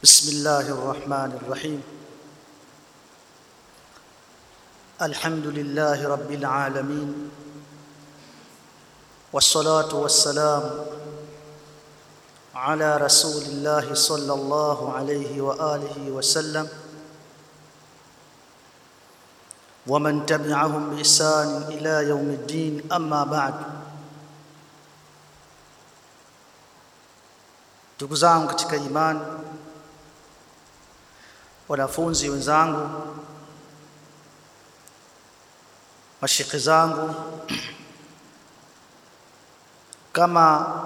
بسم الله الرحمن الرحيم الحمد لله رب العالمين والصلاه والسلام على رسول الله صلى الله عليه واله وسلم ومن تبعهم باحسان الى يوم الدين اما بعد ndugu zangu katika imani wanafunzi wenzangu mashiki zangu kama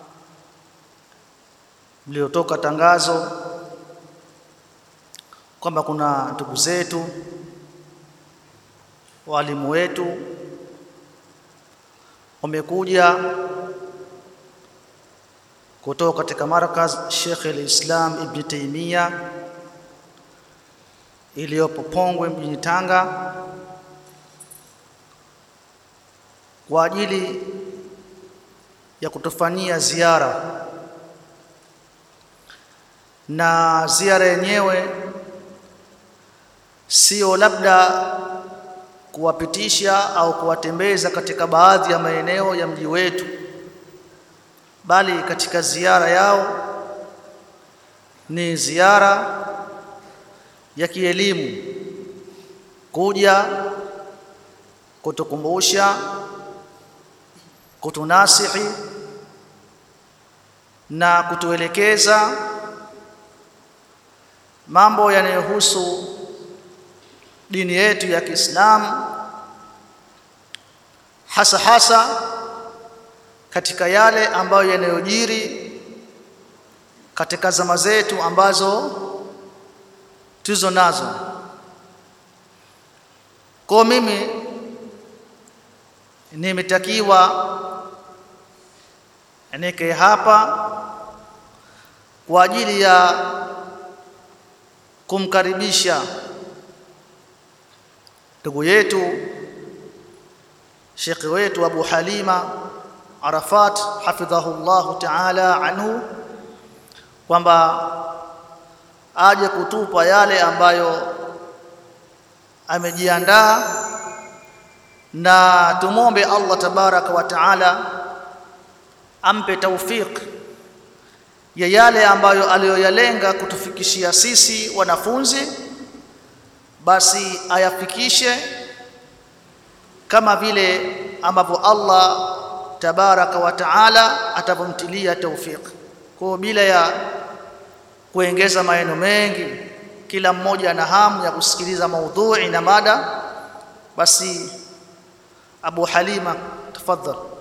mliotoka tangazo kwamba kuna ndugu zetu walimu wetu wamekuja kutoka katika markaz Sheikh al-Islam Ibn Taymiyyah iliyopo Pongwe mjini Tanga kwa ajili ya kutufanyia ziara, na ziara yenyewe sio labda kuwapitisha au kuwatembeza katika baadhi ya maeneo ya mji wetu, bali katika ziara yao ni ziara ya kielimu kuja kutukumbusha, kutunasihi na kutuelekeza mambo yanayohusu dini yetu ya Kiislamu, hasa hasa katika yale ambayo yanayojiri katika zama zetu ambazo tulizo nazo. Kwa mimi nimetakiwa nikae hapa kwa ajili ya kumkaribisha ndugu yetu Sheikh wetu Abu Halima Arafat hafidhahullahu ta'ala anhu kwamba aje kutupa yale ambayo amejiandaa na tumwombe Allah tabaraka wa taala ampe taufiq ya yale ambayo aliyoyalenga kutufikishia sisi wanafunzi, basi ayafikishe kama vile ambavyo Allah tabaraka wa taala atavomtilia taufiq. Kwa bila ya kuongeza maneno mengi, kila mmoja ana hamu ya kusikiliza maudhui na mada, basi Abu Halima tafadhali.